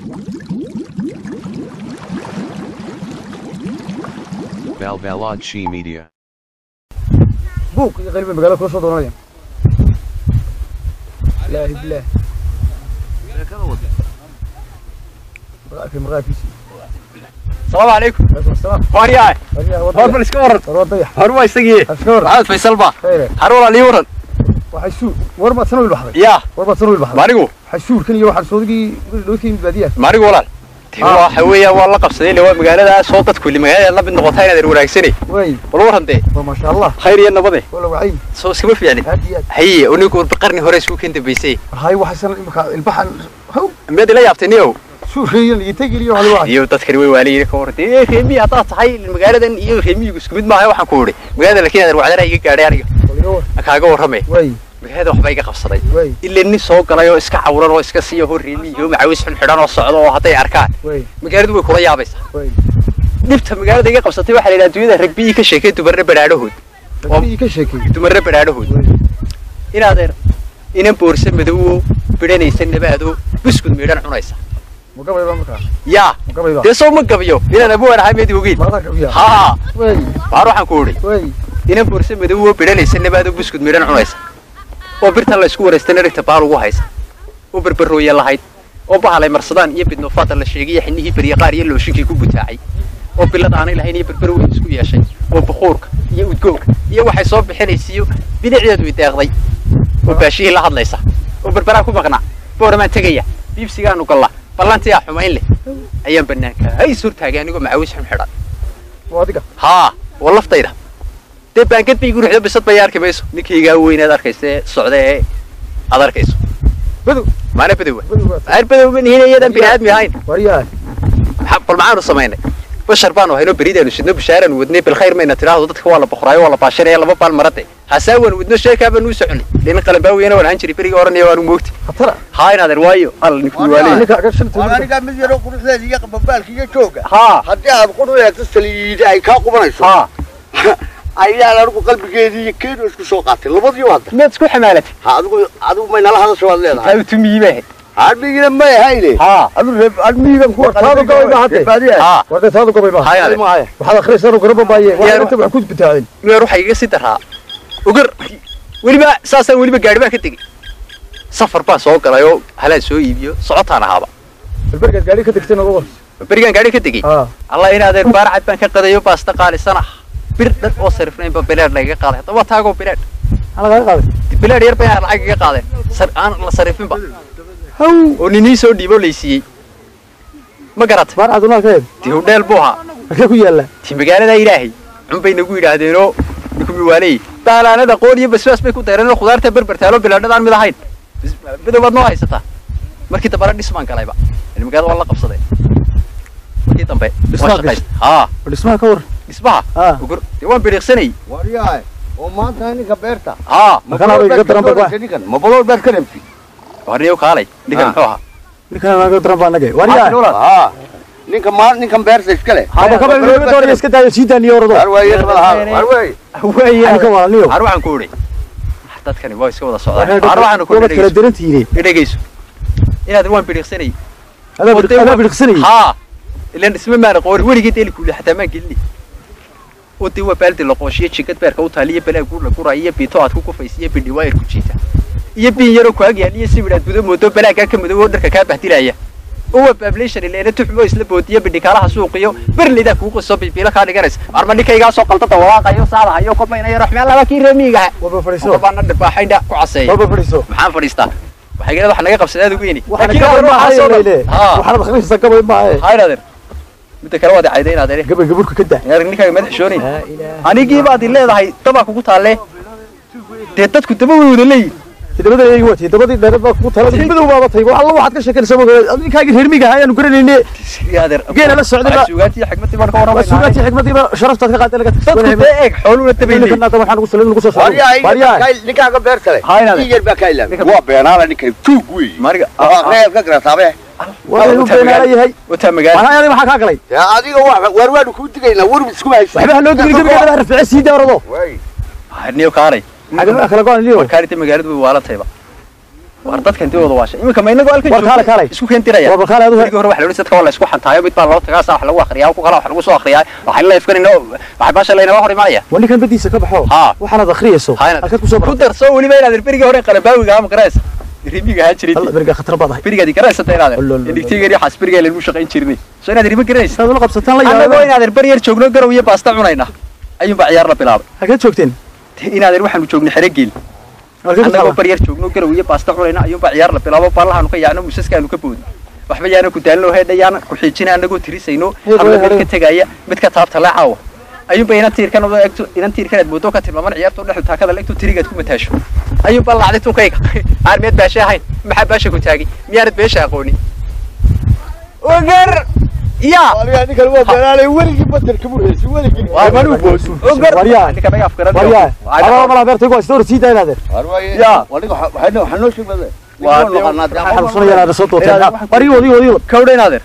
Balbalodshi Media. buuq iyo qayl bay magaalada kula soo doonanayaan ilaahi bilaah markaakay marqaabkiisi السلام عليكم alaikum asalaam هوريا wariyaha هور wadaya بلسك ورن war wadaya هور ما يستقي aska war محمد فيصل با khayre هرول لي ورن waxay suur war baad sana wiil baxday يا war baad sana wiil baxday ماريغو waxay suurkan iyo waxaan soodigii dhowdka yimid baadiyaha ماريغو ولا تي آه. waxa weeyaa waa la qabsaday lewa magaalada soo dad kulli magaalada la mid noqotay inaad wanaagsanay way wal waran de waa maasha allah khayr iyo nabade wala wacay soo iskama fiicni aad iyo aad haye onigu qarni hore isku keen dambeysay hay waxay sana imika ilbaxan haw mid la yaabtay niyow suurkayan iyo tegeliyo waxa lagu hay iyo dadkani way waaliyeen ka wartay ee reemi hada tahay magaaladan iyo reemigu isku mid maaha waxaan ku wuri magaalada laakiin aad wacdana iga gaadhay aniga kaaga warramay way magaalada waxba iga qabsaday way ilaa nin soo galay oo iska cawran oo iska siiya hor reemi iyo macawis xun xidhan oo socdo oo hadday arkaan way magaaladu way kula yaabaysaa way dhibta magaalada iga qabsatay waxaa la yidhaha adduunyada ragbiyii ka sheekay dumarre badhaadhahood dadkii ka sheekay dumarre badhaadhahood inaadeer inan boorse madowo bidhanaysa nabaado buskud miidhan cunaysa ma gabayba markaa yaa ma gabayba dee soo ma gabiyo inaan abuwan ahay meedi ogeyn marada gabiya haa way waar waxaan ku idhi way inan boorse madowo bidhanaysa nabaado buskud miidhan cunaysa oo birtan la isku wareystana dhigta baal ugu haysa oo berberooya lahayd oo bahalay marsadaan iyo bidnoofaada la sheegay iyo xinihii beryaqaar iyo looshinkii ku butaacay oo bilad aanay lahayn iyo berber weyn isku yeeshay oo bukuurka iyo udgoonka iyo waxay soo bixinaysiyo bidicdeedu i deeqday oo baashihii la hadlaysa oo berberaa ku maqnaa booramaan tegaya biibsigaanu gallaa ballantii aa xumayn leh ayaan bannaanka hays hortaagay anigoo macawis xun xidhan waa adiga haa waa laftayda dee baangad bay igu ruxdo bisad bay arki mayso ninkaygaa weynaad arkaysa ee socda ee aad arkayso badow maana badowa badow waa aar badow ma nihin iyadaan bini aadmi ahayn wariyaha maxaa- bal maxaanu samaynay bashar baanu haynoo beridaanu sidno bishaaraanu wadnay bilkhayr mayna tidhaahdo dadka waa la boqoraayo waa la baashanaya laba baal marade hasaawaan wadno sheekaa baanu u soconay lina qalanbaawiyana waan ahaan jiray berigii oranaya waanu moogti khatara haa inaadeer waayo alla ninkuu waalay ninka aga shan Waan aniga mid yaro quruxdeeda iyo qababaalka iyo jooga haa haddii aad qur u eegto saliida ay kaa qubanayso haa ayaan anigu qalbigeedii iyo keenu isku soo qaatay labadiiba hadda miyaad isku xamaalatay ha adigu adigu may nala hadasho waad leedahay taa tumiyii bay ahayd hadmigina may ahayne haa adu reeb admigan ku Taadu gabay ma hadde? haa warda taadu gabay ma haa inaadeer maahay waxaad akhrisaanu garaba baaye Yaa- waa inta wax ku bitaaceen nuer waxaa igaga sii daraa ugar weliba saasaan weliba gaari baan ka tegey safar baan soo galay oo halaan soo iibiyo socotaan ahaaba albergaad gaari ka degtay nagu war berigaan gaari ka tegey haa allah inaadeer baarcad baan ka qadayo baasta qaalisan ah bir dhan oo sarifnaynba bileed lagaga qaaday hadda waa taagoo bileed maxaa lagaga qaaday bileed yar bay lacag iga qaadeen sar- aan la sarifinba haw oo ninii soo dhiibo laysiiyey ma garatay baar cadunaa ka heed ti hudheel buu ahaa halkee ku yaalla ti magaalada ilaahay cun bay nagu yidhaahdeenoo ninkumi waaley baalaanada qoon iyo basbaas bay ku dayreen oo khudaarta berbertaalo bilaadhadaan mid ahayn Bis- bidow baad noo haysataa markii dambena dhismaan galayba yani magaalada waa la qabsadeen markii dambe waa Dhismaad shaqaystay haa dhismaha ka war dhismaha haa ugur dee waan biriiqsanayay waryahay oo maanta ninka beerta haa ma Kana balool iga baad ka daran ba doonaysa ninkan ma balool baad ka dhamti warniyo kaalay ninkan Ah. muxuu ahaa ninkan anaga daran baa nage wariyaha ha ninka ma ninkan beerta iskale haba kaba inooga doonaya iska daayo sii daaniyo orado war waaye malaha war waaye weeye ninka walaalniyo har waxaan ku idhi dadkani waa iska wada socdaan har waxaad waxaan ku kala idhi darantihiin dhegeyso inaad waan biriiqsanayay adaa bidhiqsanayay haa ilan isma maana qoori weligii deeli kuuli xataa maan gelini oo dee waa baaldi la qooshiyo jigad beerka u taaliyo balaa guur la guraayo iyo biito aad ku kufaysa iyo bindhi waayar ku jiita iyo biin yaroo ku agyaal iyo sibir aad gudo moodo balaagaa ka madow oo dharka kaa bahdilaya oo waa bablation ileena tuxmo isla boodiyo bindhi kaalaha suuqiyo berleydaa kuu qiso bibiilo kaa dhiganaysa arma ninkaygaa soo qaldada walaaqayo saadahayo kobaynayo raxmeel laba kii reemiigaha waba fadhiiso baana dhibaaxaynha ku caseeya waba fadhiiso maxaan fadhiistaa waxay galeed wax naga qabsaday aad ugu yini waxaana gabay ma ahaye leyle haa waxaana akhriisa gabay ma ahaye haa inaadeer midda kale waad cayday inaadeer gabay gaburka ka daa inaad ninkaaga madax shoonayn anigii baad i leedahay dabaa kugu taalle dee dadku daba way wada leeyihin tidabada eegi waa tidabadii dheerad baa kugu talada madow baaba tay wax alla waxaad ka sheekanaysaa ma ninkaagii reer miga ayaanu garanayne inaadeer Geela la socday baa- sugaantii xigmadii baan ka waa warramayna sugaantii xikmadiiba sharaftaad ka qaaday laga dadku dee eeg xooluuna dabay leeyihin ninkan waxaan ugu salin ugu soo socday waryahay waryahay ninkaaga beerta le Haa, inaad- in yar baa kaa ilaamay waa beenaala ninkan tuug weeye mariga reeb ka garataabe waa inuu beenaala yahay wataa magaala waxaa yaday maxaa kaa galay dee adiga wa- waar waanu kuu digaynaa warb iskuma haysa waxba ha loo digin gabigeeda rafiice sii daa orado Waay. niyo kaalay xagga kala go'an liyo warkaarita magaaladu way waalatayba war dadkan dibooda waasha iminka ma inagoo halkan War kaalay, kaalay. isku keentiraya War kaalay, adigu- berigii hore waxa la odhan dadka waa la isku xantaayo mid baa loo tagaa saa wax lagu akhriyaa ku kala wax lagu soo akhriyaa waxay la ifkanayna waxay baasha laynaba hor imaanaya waa ninkan badiisa ka baxo Haa. waxaanaad akhriyayso Ha inaad- halkaad kusoo ku bartay darso weliba inaad berigii hore qalabaawiga ama garaysa rimiga ahaa jiray alla beriga khatar baad ahay berigaadi garaysa inaad Lol, lol, lol. digtigeeni waxaas berigaa lagu shaqayn jirnay soo inaad rimi garanaysa saad ula qabsataan la annagoo yaaba inaadan ber yar joogno garow iyo baasta cunayna ayuunbaa ciyaar la bilaabay halkaad joogteen inaadan waxaanu joognay xerogeel halkaad ku annagoo taala bar yar joogno garow iyo baasta cunayna ayuunbaa ciyaar la bilaabo ballahaanu ka yaacno musaskaanu ka boodno waxba yaana ku daalino heedha yaana ku xiijina annagoo tirisayno Hey, habla hey, mid hey. ka tegaya mid ka taabta le caawa ayuunba inan tiirkan oo egto inan tiirkan aad moodo ka tilmaaman ciyaarta dhexdu taakada legto tirigaad ku mataasho ayuunba lacday tunkayga aan meed baasha ahayn maxaa baasha ku taagay miyaanad beesha aqoonin ogar yaa aniga ninkan waa beeraalay weligii batarka murhaysi weligii Waa- manuu boodu ogar Waryaa. ninka naga afkaran waryaa adaba malaa beertaygu waa istoor sii daynaadeer Ya. aniga waxaa waxaa noo sheegmade Waa- waxaan xanuunsanaya inaad soo dooteen war ii wad ii wad ii wad kawdha inaadeer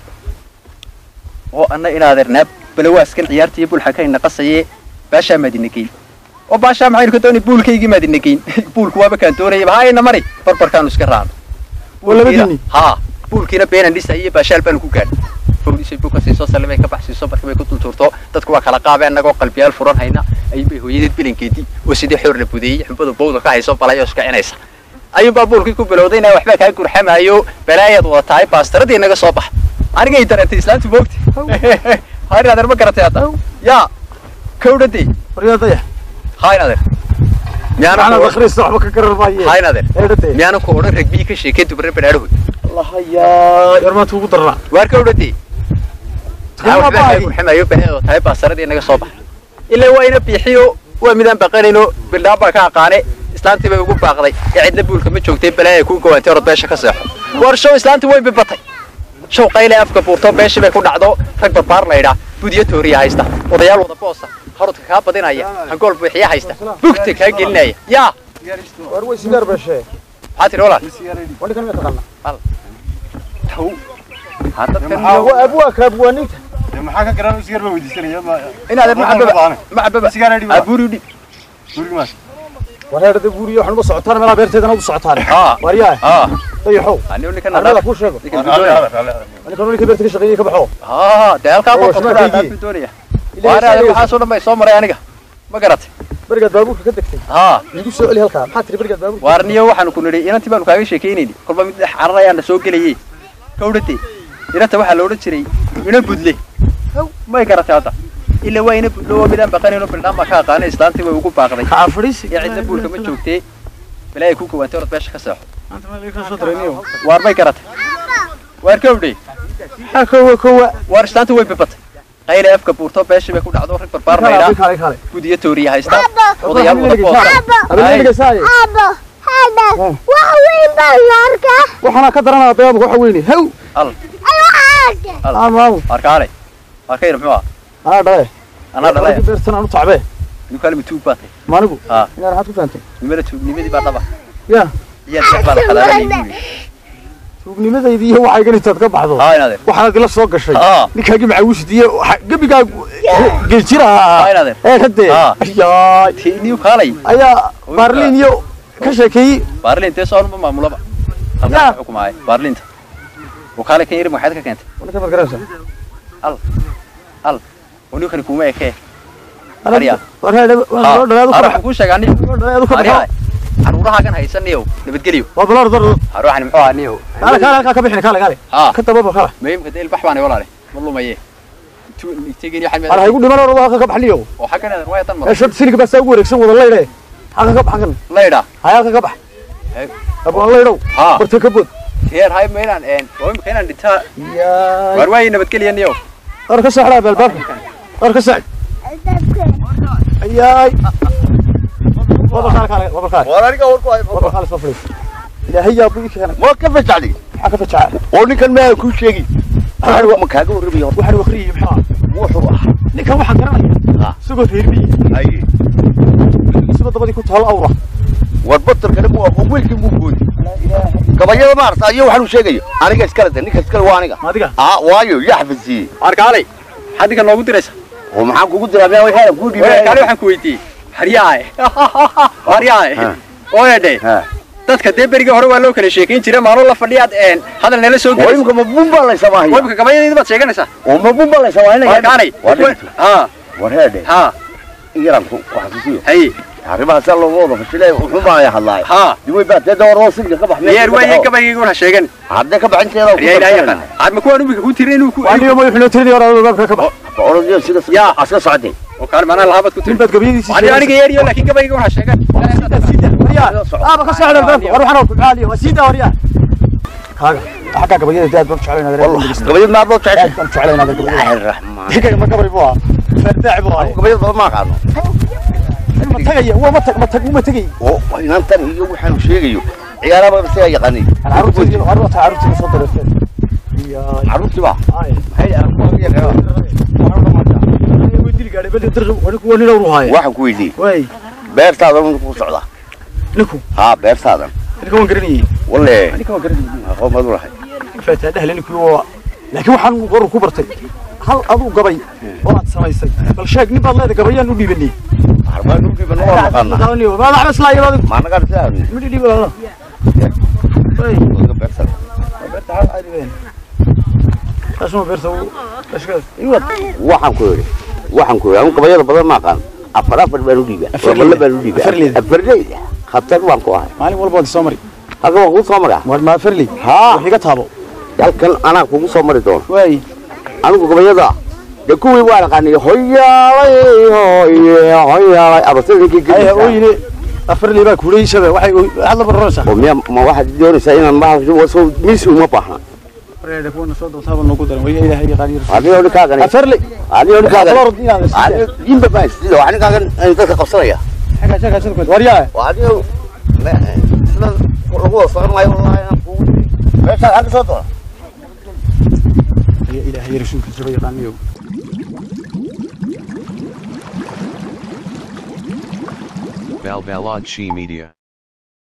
oo anna inaadeer naab balawaaskan ciyaarta iyo bulxa kayna qasaye baashaa maadina geyn oo baashaa maxaynu ka doonay buulkaygii maadina geyn buulku waaba kaan doonayaba ha ayna mari barbarkaanu iska raacno Waa labadiinni? haa buulkiina beenan dhisay iyo baashaal baanu ku gaadhay fawdisay buka siiso salimay ka baxsiiso markii bay ku dultuurto dadku waa kala qaabeen annagoo qalbiyaal furan hayna ayuunbay hooyadeed bilinkeedii oo sidii xoor la budeeyey xubada bowda ka hayso balay oo iska cinaysa ayuunbaa buulkii ku bilowday inaa waxbaa kaa gurxamaayo balaayaad wada tahay baastaradii naga soo bax anigay dareentay islaantu moogti har inadeer ma garatay hadda yaa kawdhadee waryaa dayax ha inadeer miyaana waxaanaad ku akhriyaysa waxba ka garar maaye ha inadeer eedhadee miyaana ku odhan ragbii ka sheekay dubarre badhaadhahood allahayaa yarmaanta ugu darnaa waar kawdhadee Yaa baay. xamayo baaheedo tahay baasaradii naga soo bax ilaa waa ina biixiyo waa midaan baqanayno bildhaan baa ka aqaane islaantii bay ugu baaqday ee cidna buulka ma joogtay balaaya ku gawaantay orod beesha ka seexo war show islaantii way bibatay show qayle afka buurto beeshii bay ku dhacdo rag barbaar laydhaa budiyo tooriya haysta odayaal wada boosa harudka kaa badinaya hangool buuxiya haysta bugta kaa gelinaya yaa war way sigaar beeshee maxaa tiri walaal waa ninkan ma taqaana taw ha dadkan waa abwaaka abwaaninta maxaa ka garan sigaar baa weydiisanaya ma inaadan Waxaan macababa babaanay. macababa Sigaar adhi baa. abuuri dhib guriga maas war heerdhada buuriyo waxaan uga socotaan meelaa beerteedana ugu socotaan haa waryaa haa dayaxow anigu ninkan armada kuu sheego ninkan doonaya ninkan ninka beerta ka shaqeeyey ka baxo haa dee halkaa Oo, qofka shamaal kudhaa kaygii. doonaya Ilaahay waana sheegay. waxaasoo dhan bay soo maray aniga ma garatay berigaad baabuurka ka degtay haa igu soo celi halkaa maxaa tiri berigaad baabuurka waarniyo waxaanu ku nidhi inantii baanu kaaga sheekaynayni kolba mid dhex cararayaana soo gelayey kawdhate inanta waxaa la odhan jiray ina budle may garatay hadda ila waa ina budlo oo midaan baqanayno bildhaan baa ka aqaanay islaantii way ugu baaqday kaa fadhiisi ee cidna buulka ma joogtee balaaya ku gawaantay orod beesha ka seexo maanta meel ka soo dareemiyo waar may garatay waar kawdhe ha kowa kowa waar islaantii way bibatay qayle afka buurto beeshii bay ku dhacdo rag barbaar laydhaa kale kale gudiyo tooriya haysta odayaal wada Abba. boosa abin dhegeysaay Abo, hada, wax weyn baan la arkaa. waxaana ka daranaa beebu waxa weyne haw al Ay, waxaa arkay. amaamu arkaale arkayna muxuu ah anaa dhale anaa dhalay beertan aanu tacbee ninkaale mituug baa tahay maanigu haa inaad maxaad ku fahamtay nimada tuugnimadii baa dhaba ya iyaa jeex baa la xalaalanay buuri tuugnimadaydi iyo waxaygan intaad ka baxdo haa inaadeer waxaad la soo gashay haa ninkaagii macawisdiye gebigaa geljiraha haa inaadeer ee kadee Haa. ayaay niyu kaalay ayaa baarliin iyo ka sheekeeyey baarlin tee soo ma maamulaba Yaa. halkaa xukumaay baarlinta oo kaale kan yiri maxaad ka keentay ninka maad garanaysaa al al oo ninkani kuma ekee Arya. war heedhe haa loo dhalaadu ka har baxo waxaan kuu sheegaa niyo loo dhalaadu ka aryaa baxo caruurahaagan haysaniyow nabadgelyo waa balaar dar har waxaan muxuu ahaa niyow kaale kaale halkaa ka bixin kaale kaale haa ka dababa kaale muhiimka dee ilbax baanay walaale ma lumaye tegeni har waxaan haygu dhiman oo halka ka baxliyo oo xaggan eedan waa tan ee mara short silig baa saa ugu wareegsan wada leydhe halka ka bax kan laydha hay halka ka bax Hey. abaan leydhow haa barta ka bood heer hay ma inaan een oo imika inaan dhintaa yaay waar waayi nabadgelya niyow war ka saxraa balbaabka war ka sax ayaay waba kaale kaale waba kaale war aniga war ku hay waba kaale soo fadhiis ilaahay yaa buu keenay ma ka fajacdi maxaa ka fajacay oo ninkan ma ku sheegi waxaan ma kaaga warramayo waxaan akhriyay maxaa wuxuu ah ninkan waxaan garanaya Ha. isagoo reerbiyi ay isagoo dabadii ku taalo awra war batar kale mu aqoon wiilkii muu goodi gabayada maarta iyo waxaan u sheegayo aniga iskale de ninka iskale waa aniga ma adiga aa waayo yaa xafidsiiyey arkaalay maxaad ninkan noogu diraysa oo maxaan kugu diraa meel waxaan ku kaale dhiibay waxaan ku weydiiyey haryaae haryaae Ha. ooyadhe ha dadka dee berigii hore waa loo kala sheekayn jira maalin la fadhiyaad een hadal nala soo oo gelayso imika mabun baa laysa maahiya webka gabayadayda baad sheeganaysaa oo mabun baa laysa maahinaya warkaanay waa dhigto ha war heedhe ha iyaranku waxasuusiyo hay arrimaha saa looga wada fashilay wuxuu baa hadlaay ha diway baa dee dooroo sinka ka baxmay yeer weeye gabaygayguna ha sheegan haddee ka baxinteeda yaa ilaahay yaqaan aadma kuwaan ubika ku tirin inuu ku aniyo ma wuxuu tiradii hore albaabka ka bax orodiyo sida Yaa. aska socday oo kaale maanaa lahaabad ku nin tirin baad gabiyadiisii ani aniga yeeriyo laakiin gabaygayguna ha sheegan aba ka socda albaabka war waxaan ku caaliyo waa siida waryaa kaaga xagga gabayada daad baan jeclayn adeer gabayad maa loo jeceshay baan jeclayn adeer gabayada ilaahi raxmaan digaga ma gabay buu ahaa fardaac buu ahaa gabayad badan ma aqaano ma tagaya waa ma tag ma tag uma tegay oo inantan iyo waxaanu sheegayo ciyaaraba isagaa yaqaanay caruurtii caruurtii caruurtii soo dareertay iyo carruurtii baa ay maxay way dil gaadhay bal dir wani wani loo ruhaay waxaan ku weydiiyey way beertaadan ku socdaa ninku haa beertaadan ninka waan garanayay walle ninka waan garanayay aqoon baad u lahay faataa dhahle ninkii waa laakiin waxaan qoru ku bartay hal aduu gabay oo aad samaysay bal sheeg nin baad leedahay gabayaan u dhiibanay arbaa nugii bana waa naqaanaa ma daxba islaa yaro maa nagaa dhisaa midi dhiibalana way beertan beerta hal ay dhibeen taasuma beerta uu ashkaas iwad waxaan ku yidhi waxaan ku yidhi anu gabayada badan ma aqaan afar afar baan u dhiibaa Afar balle leyda. baan u dhiibaa Afar leyda. afar leyda khatar baan ku ahay maalin walba waad soo mari halkan waan kugu soo maraa war ma farli haa wax iga taabo halkan anaa kugu soo mari doono way anigu gabayada dee kuwii waa aqaanay hoyaalay hoye hoyaalay abasada ninkii ay gelisa ooyine afarli baa kuuleysaba waxay waxaad la baranaysaa oo miya ma waxaad doonaysaa inaan maha miis uma baahna wareeda kuwana soo doontaaba noogu daran way ilaahay yaqaan yar adigo ninkaagan afarli adigo ninkaagan Aflorod inaad adigo jimba baan sida waa ninkaagan dadka qabsanaya xaga xaga xaga war yaa waa adigo sida lagu wada socon maayo wallahi inaan kugu meeshaa xagga soo doona ilaahay yar rasuulkiisa ba yaqaaniyo Balbalad She Media.